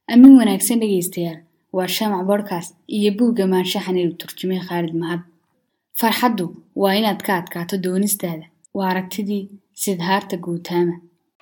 amin wanaagsan dhegaystayaal waa shamac bodhkast iyo buugga maanshaxan uu turjumay khaalid mahad farxaddu waa inaad ka adkaato doonistaada waa aragtidii sidhaarta guutaama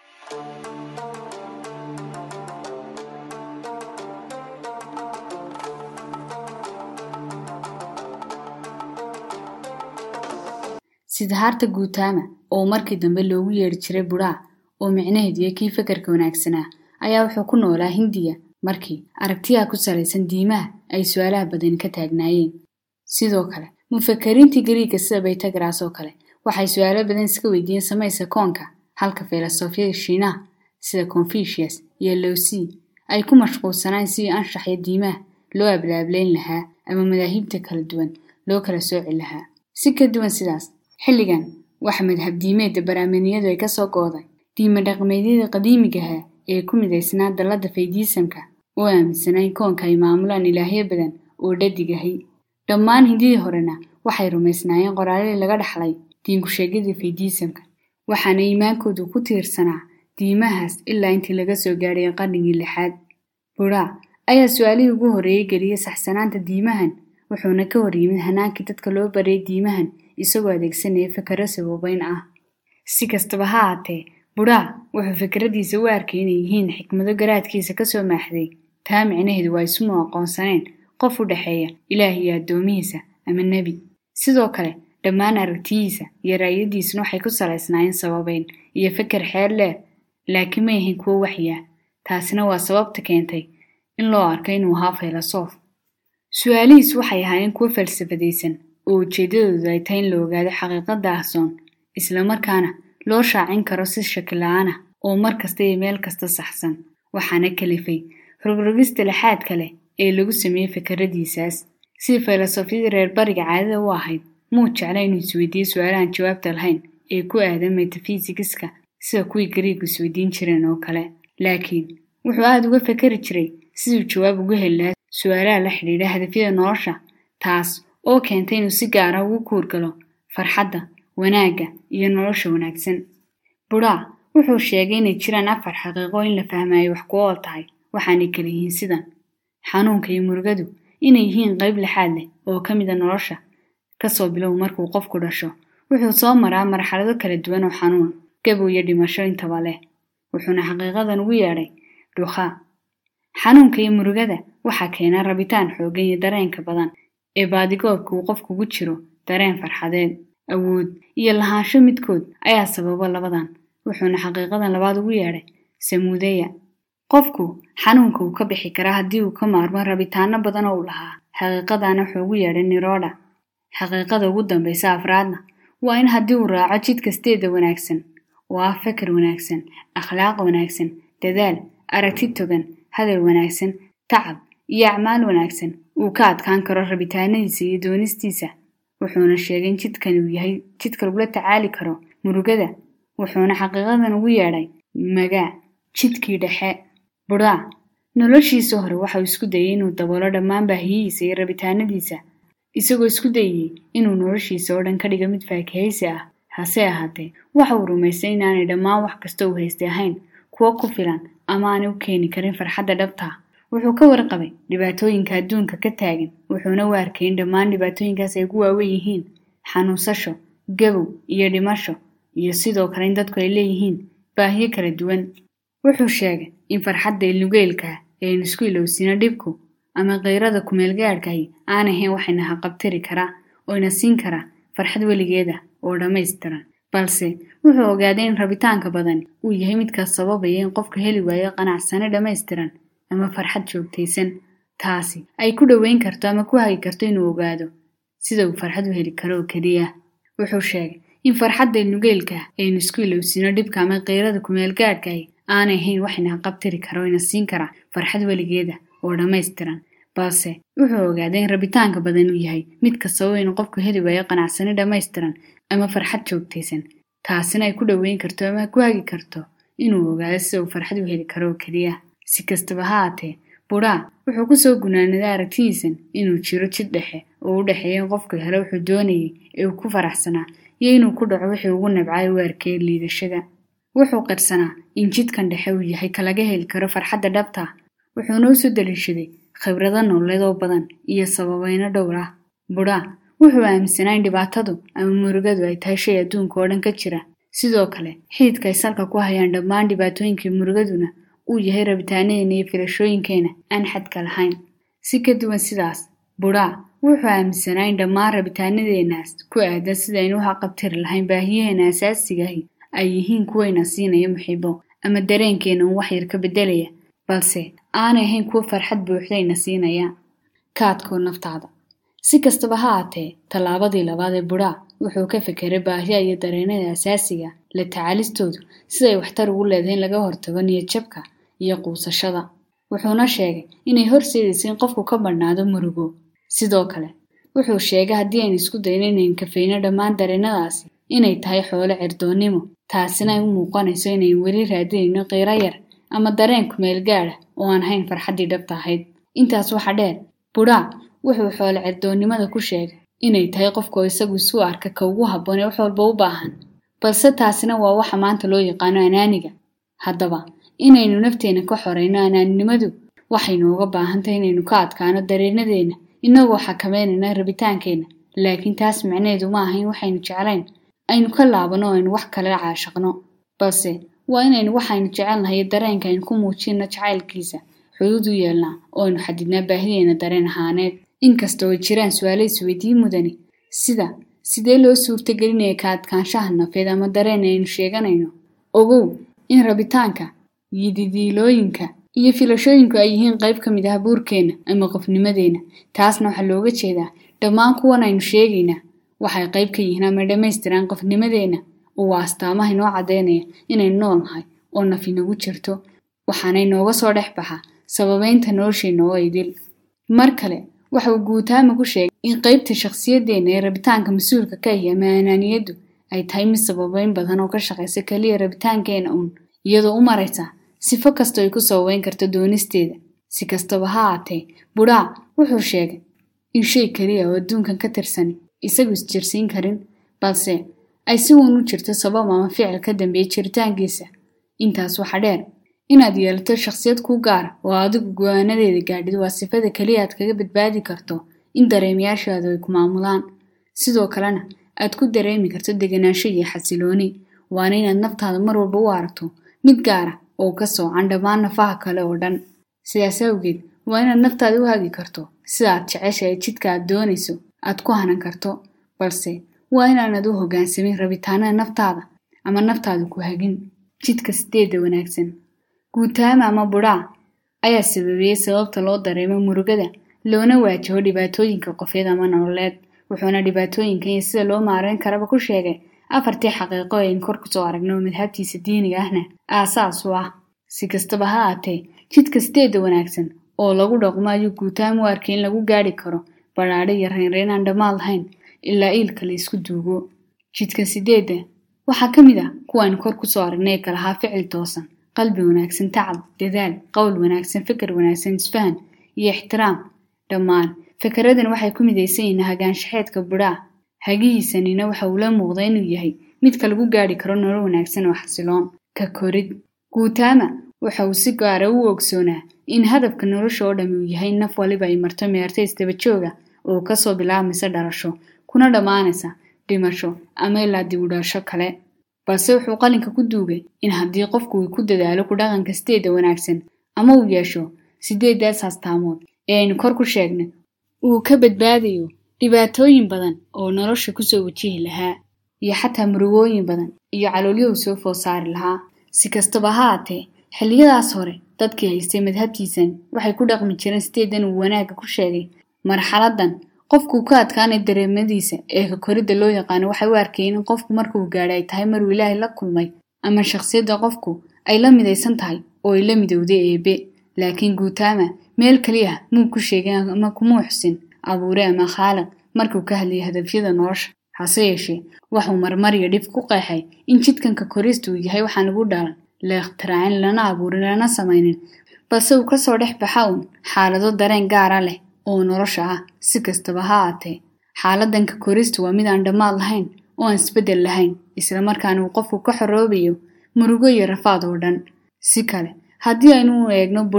sidhaarta guutaama oo markii dambe loogu yeedhi jiray budhaa oo micnaheedu iyo kii fakarka wanaagsanaa ayaa wuxuu ku noolaa hindiya markii aragtiyaha ku salaysan diimaha ay su-aalaha badani ka taagnaayeen sidoo kale mufakariintii gariigga sida baytagaraas oo kale waxay su-aalo badan iska weydiiyeen samayska koonka halka filosofiyada shiinaha sida confucius iyo lowsi ay ku mashquulsanaan sidii anshax iyo diimaha loo ablaableyn lahaa ama madaahibta kala duwan loo kala sooci lahaa si ka duwan sidaas xilligan waxa madhab diimeedda baraaminiyadu ay kasoo gooday diima dhaqmeedyada qadiimigaha ee ku midaysnaa dallada faydiisamka oo aaminsanaa in koonka ay maamulaan ilaahyo badan oo dhadigahay dhammaan hindidii horena waxay rumaysnaayeen qoraaladii laga dhaxlay diinkusheegyadii faydiisamka waxaana iimaankoodu ku tiirsanaa diimahaas ilaa intii laga soo gaadhay qarnigii lixaad budhaa ayaa su-aalihii ugu horreeyey geliyey saxsanaanta diimahan wuxuuna ka hor yimid hanaankii dadka loo baryay diimahan isagoo adeegsanaya fikaro sababeyn ah si kastaba ha ahaatee budhaa wuxuu fikradiisa u arkay inay yihiin xikmado garaadkiisa kasoo maaxday taa micnaheedu waa ismu aqoonsaneen qof u dhexeeya ilaah iyo addoomihiisa ama nebi sidoo kale dhammaan aragtiyihiisa iyo raayadiisuna waxay ku salaysnaayeen sababeyn iyo fikir xeer leer laakiin may ahayn kuwo waxyaa taasina waa sababta keentay in loo arko inuu ahaa filosof su-aalihiis waxay ahaayeen kuwo falsafadaysan oo ujeeddadoodu ay tahay in la ogaado xaqiiqada ahsoon islamarkaana loo shaacin karo si shakila-aan ah oo mar kasta iyo meel kasta saxsan waxaana kalifay rogrogista laxaad kale ee lagu sameeyey fikradiisaas sidii filosofiyadii reer bariga caadada u ahayd muu jecla inuu isweydiiyo su-aalahan jawaabta lahayn ee ku aadan metafisigiska sida kuwii gariigu isweydiin jireen oo kale laakiin wuxuu aada uga fakari jiray siduu jawaab uga heli lahaa su-aalaha la xidhiidha hadafyada nolosha taas oo keentay inuu si gaara ugu kuurgalo farxadda wanaagga iyo nolosha wanaagsan budhaa wuxuu sheegay inay jiraan afar xaqiiqo in la fahmaayo wax ku ool tahay waxaanay kala yihiin sidan xanuunka iyo murugadu inay yihiin qayb lixaad leh oo ka mida nolosha kasoo bilow markuu qofku dhasho wuxuu soo maraa marxalado kala duwan oo xanuun gabow iyo dhimasho intaba leh wuxuuna xaqiiqadan ugu yeedhay dhukhaa xanuunka iyo murugada waxaa keena rabitaan xooggan iyo dareenka badan ee baadigoobka uu qofkugu jiro dareen farxadeed awood iyo lahaansho midkood ayaa sababa labadan wuxuuna xaqiiqadan labaad ugu yeedhay samuudeya qofku xanuunka uu ka bixi karaa haddii uu ka maarmo rabitaano badan oo u lahaa xaqiiqadana wuxuu ugu yeedhay niroodha xaqiiqada ugu dambaysa afraadna waa in haddii uu raaco jid kasteeda wanaagsan oo ah fakar wanaagsan akhlaaq wanaagsan dadaal aragti togan hadal wanaagsan tacab iyo acmaal wanaagsan uu ka adkaan karo rabitaanadiisa iyo doonistiisa wuxuuna sheegay in jidkan uu yahay jidka lagula tacaali karo murugada wuxuuna xaqiiqadan ugu yeedhay magaa jidkii dhexe budhaa noloshiisa hore waxauu isku dayay inuu daboolo dhammaan baahiyihiisa iyo rabitaanadiisa isagoo isku dayayey inuu noloshiisa oo dhan ka dhigo mid faakahaysi ah hase ahaatee waxa uu rumaystay inaanay dhammaan wax kasta uu haystay ahayn kuwo ku filan ama aanay u keeni karin farxadda dhabtaa wuxuu ka warqabay dhibaatooyinka adduunka ka taagan wuxuuna u arkay in dhammaan dhibaatooyinkaas ay ugu waawen yihiin xanuunsasho gabow iyo dhimasho iyo sidoo kale in dadku ay leeyihiin baahiyo kala duwan wuxuu sheegay in farxadda ilnugeylkaa ee aynu isku ilowsino dhibku ama kayrada kumeelgaadhkahi aan ahayn waxayna haqabtiri karaa ooyna siin karaa farxad weligeeda oo dhammaystiran balse wuxuu ogaaday in rabitaanka badan uu yahay midkaas sababaya in qofku heli waayo qanacsane dhammaystiran ama farxad joogtaysan taasi ay ku dhoweyn karto ama ku hagi karto inuu ogaado sida uu farxad u heli karo oo keliya wuxuu sheegay in farxadda ilnugeylka aynu isku ilowsino dhibka ama kayrada kumeelgaadhkahi aanay ahayn waxayna haqabtiri kara oyna siin karaa farxad weligeeda oo dhammaystiran balse wuxuu ogaaday in rabitaanka badan uu yahay midka sababa inuu qofku heli waayo qanacsani dhammaystiran ama farxad joogtaysan taasina ay ku dhoweyn karto ama ku hagi karto inuu ogaado sida uu farxad u heli karo oo keliya si kastaba ha aatee budhaa wuxuu kusoo gunaanaday aragtidiisan inuu jiro jid dhexe oo u dhexeeya in qofku helo wuxuu doonayay ee uu ku faraxsanaa iyo inuu ku dhaco wixii ugu nabcay u arkay liidashada wuxuu qirsanaa in jidkan dhexe uu yahay kalaga heli karo farxadda dhabta wuxuuna usoo daliishaday khibrado nololeed oo badan iyo sababayno dhowr ah budhaa wuxuu aaminsanaa in dhibaatadu ama murugadu ay tahay shay adduunka oo dhan ka jira sidoo kale xididka ay salka ku hayaan dhammaan dhibaatooyinkii murugaduna uu yahay rabitaanadeena iyo filashooyinkeena aan xadka lahayn si ka duwan sidaas budhaa wuxuu aaminsanaa in dhammaan rabitaanadeenaas ku aadan sidaynu u xaqabtiri lahayn baahiyaheena asaasigahi ay yihiin kuwayna siinaya muxibo ama dareenkeena un wax yar ka beddelaya balse aanay ahayn kuwo farxad buuxdayna siinaya kaadkoo naftaada si kastaba ha aatee tallaabadii labaad ee budhaa wuxuu ka fekeray baahiya iyo dareenada asaasiga la tacaalistoodu siday waxtar ugu leedahay in laga hortago niyadjabka iyo quusashada wuxuuna sheegay inay horseedaysa in qofku ka badhnaado murugo sidoo kale wuxuu sheegay haddii aynu isku dayno inaynu kafayno dhammaan dareenadaasi inay tahay xoolo cirdoonnimo taasina ay u muuqanayso inaynu weli raadinayno qiiro yar ama dareen kumeel gaadha oo aan ahayn farxaddii dhabta ahayd intaas waxa dheer budhaa wuxuu xoolo cirdoonnimada ku sheegay inay tahay qofkoo isagu isu arka ka ugu habboon ee wax walba u baahan balse taasina waa waxa maanta loo yaqaano anaaniga haddaba inaynu nafteena ka xorayno anaaninimadu waxay nooga baahan tahay inaynu ka adkaano dareenadeenna inagoo xakameynayna rabitaankeenna laakiin taas micneheedu ma aha in waxaynu jeclayn aynu ka laabano oo aynu wax kale caashaqno balse waa inaynu waxaynu jecelnahay dareenka aynu ku muujinno jacaylkiisa xuduud u yeelnaa oo aynu xadidnaa baahideena dareen ahaaneed inkastoo ay jiraan su-aalo isweydii mudani sida sidee loo suurtagelinaya ka adkaanshaha nafeed ama dareen aynu sheeganayno ogow in rabitaanka yididiilooyinka iyo filashooyinku ay yihiin qayb ka mid ah buurkeenna ama qofnimadeenna taasna waxaa looga jeedaa dhammaan kuwan aynu sheegaynaa waxay qayb ka yihiin ama dhammaystiraan qofnimadeenna oo waa astaamaha inoo caddaynaya inaynu nool nahay oo naf inagu jirto waxaana inooga soo dhex baxa sababeynta nolosheenna oo idil mar kale waxa uu guutaama ku sheegay in qaybta shakhsiyadeenna ee rabitaanka mas-uulka ka ahi ama anaaniyaddu ay tahay mid sababeyn badan oo ka shaqaysa keliya rabitaankeena uun iyadoo u maraysa sifo kastoo ay ku sababeyn karto doonisteeda si kastaba ha aatee budhaa wuxuu sheegay in shay keliya oo adduunkan ka tirsani isagu isjirsiin karin balse ay si uun u jirto sabab ama ficil ka dambeeya jiritaankiisa intaas waxa dheer inaad yeelato shakhsiyad ku gaara oo adigu go-aanadeeda gaadhid waa sifada keliya aad kaga badbaadi karto in dareemayaashaadu ay ku maamulaan sidoo kalena aad ku dareemi karto deganaansho iyo xasilooni waana inaad naftaada mar walba u aragto mid gaara oo ka soocan dhammaan nafaha kale oo dhan sidaas awgeed waa inaad naftaada u hagi karto sida aad jeceshahay jidka aad doonayso aad ku hanan karto balse waa inaanad u hoggaansamin rabitaanada naftaada ama naftaada ku hagin jidka sideedda wanaagsan guutaama ama budhaa ayaa sababeeyey sababta loo dareemo murugada loona waajaho dhibaatooyinka qofeed ama nololeed wuxuuna dhibaatooyinkan iyo sida loo maareyn karaba ku sheegay afartii xaqiiqo aynu kor kusoo aragno madhabtiisa diiniga ahna aasaas u ah si kastaba ha aatee jidka sideedda wanaagsan oo lagu dhaqmo ayuu guutaama u arkay in lagu gaadhi karo badhaadho iyo reynreyn aan dhammaad lahayn ilaa iilka la isku duugo jidka sideedda waxaa ka mid ah kuwaaynu kor kusoo aragnay ee kalahaa ficil toosan qalbi wanaagsan tacab dadaal qowl wanaagsan fikir wanaagsan isfahan iyo ixtiraam dhammaan fikaradan waxay ku midaysan yihiin hagaanshaxeedka budhaa hagihiisanina waxa uu la muuqda inuu yahay midka lagu gaadhi karo nolol wanaagsan oo xasiloon ka korid guutaama waxa uu si gaara u ogsoonaa in hadafka nolosha oo dhami uu yahay naf waliba ay marto meerta isdaba jooga oo kasoo bilaabmaysa dhalasho kuna dhammaanaysa dhimasho ama ilaa dib u dhalasho kale balse wuxuu qalinka ku duugay in haddii qofku uu ku dadaalo ku dhaqanka sideedda wanaagsan ama uu yeesho sideeddaas astaamood ee aynu kor ku sheegnay uu ka badbaadayo dhibaatooyin badan oo nolosha kusoo wajihi lahaa iyo xataa murugooyin badan iyo caloolyo uu soo food saari lahaa si kastaba ha aatee xilliyadaas hore dadkii haystay madhabtiisan waxay ku dhaqmi jireen sideedan uu wanaagga ku sheegay marxaladan qofkuu ka adkaanay dareemadiisa ee ka koridda loo yaqaano waxay u arkayeen in qofku markuu gaadhay ay tahay maruu ilaahay la kulmay ama shakhsiyadda qofku ay la midaysan tahay oo ay la midowday eebe laakiin guutaama meel keliya muu ku sheegin ama kumuu xusin abuure ama khaaliq markuu ka hadlayay hadafyada nolosha hase yeeshee waxuu marmariyo dhib ku qeexay in jidkanka korista uu yahay waxaan lagu dhalan la ikhtiraacin lana abuurin lana samaynin balse uu kasoo dhex baxa uun xaalado dareen gaara leh oo nolosha ah si kastaba ha aatee xaaladanka korista waa mid aan dhammaad lahayn oo aan isbeddel lahayn islamarkaana uu qofku ka xoroobayo murugo iyo rafaad oo dhan si kale haddii aynu u eegno budhaa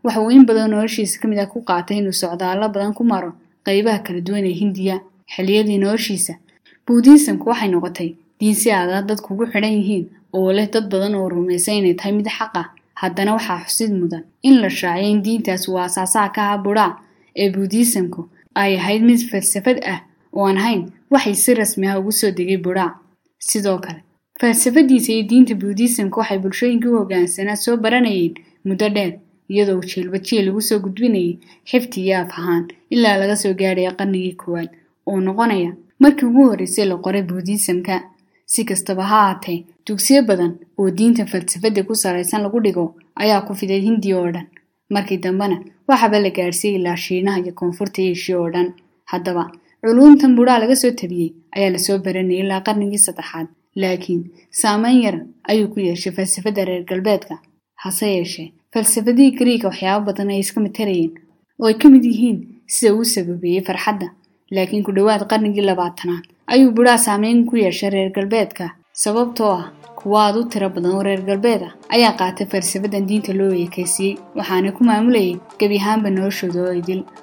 waxa uu in badan noloshiisa ka mid ah ku qaatay inuu socdaallo badan ku maro qaybaha kala duwan ee hindiya xilliyadii noloshiisa buudhiisamku waxay noqotay diin si aada dadku ugu xidhan yihiin oo leh dad badan oo rumaysan inay tahay mid xaq ah haddana waxaa xusid mudan in la shaaciyo in diintaas uu aasaasaha ka aha budhaa ee buudhiisamku ay ahayd mid falsafad ah oo aan ahayn waxay si rasmi ah ugu soo degay budhaa sidoo kale falsafadiisa iyo diinta buudhiisamka waxay bulshooyinkii u hoggaansanaa soo baranayeen muddo dheer iyadoo jiilba jiil lagu soo gudbinayay xifti iyo af ahaan ilaa laga soo gaadhaya qarnigii koowaad oo noqonaya markii ugu horreysay la qoray buudhiisamka si kastaba ha haatee dugsiyo badan oo diinta falsafadda ku salaysan lagu dhigo ayaa ku fiday hindiya oo dhan markii dambena waxaaba la gaadhsiiyey ilaa shiinaha iyo koonfurta eeshiya oo dhan haddaba culuumtan budhaa laga soo tabiyey ayaa lasoo baranayay ilaa qarnigii saddexaad laakiin saameyn yar ayuu ku yeeshay falsafadda reer galbeedka hase yeeshee falsafadihii gariiga waxyaabo badan ay iska matarayeen oo ay ka mid yihiin sida uu sababeeyey farxadda laakiin ku dhowaad qarnigii labaatanaad ayuu budhaa saameyn ku yeeshay reer galbeedka sababtoo ah kuwa aad u tiro badan oo reer galbeed ah ayaa qaatay falsafadan diinta loo eekaysiiyey waxaana ku maamulayay gebi ahaanba noloshooda oo idil